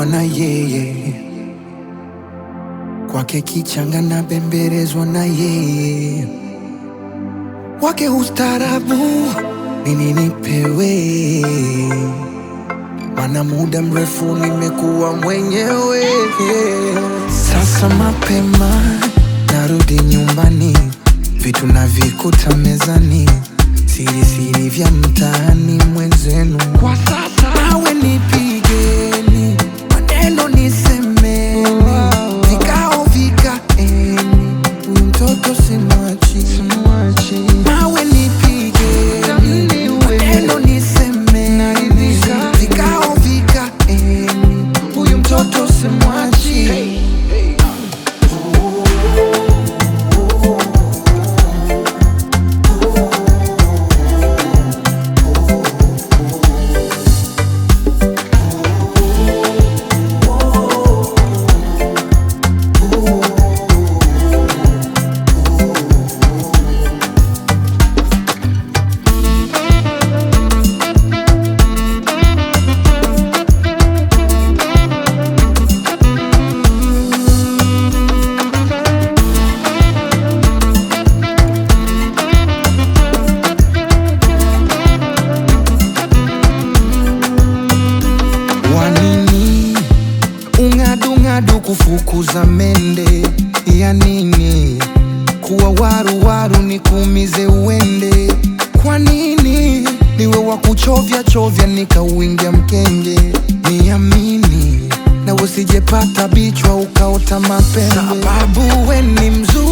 nimekuwa na yeye, kwake kichanga na bembelezwa na yeye, wake ustarabu nini nipewe, mana muda mrefu nimekuwa mwenyewe. Sasa mapema narudi nyumbani, vitu navikuta mezani, siri siri vya mtaani mwenzenu. Kwa sasa nawe nipigeni, maneno nisemeni, vikao vikaeni, huyu mtoto simwachi, nawe nipigeni, maneno nisemeni, vikao vikaeni, huyu mtoto simwachi. Wanini ung'adung'adu kufukuza mende ya nini? Kuwa waru waru nikuumize uende? Kwa nini niwe wa kuchovya chovya nikauingia mkenge? Niamini na usijepata bichwa ukaota mapembe, sababu we ni mzuri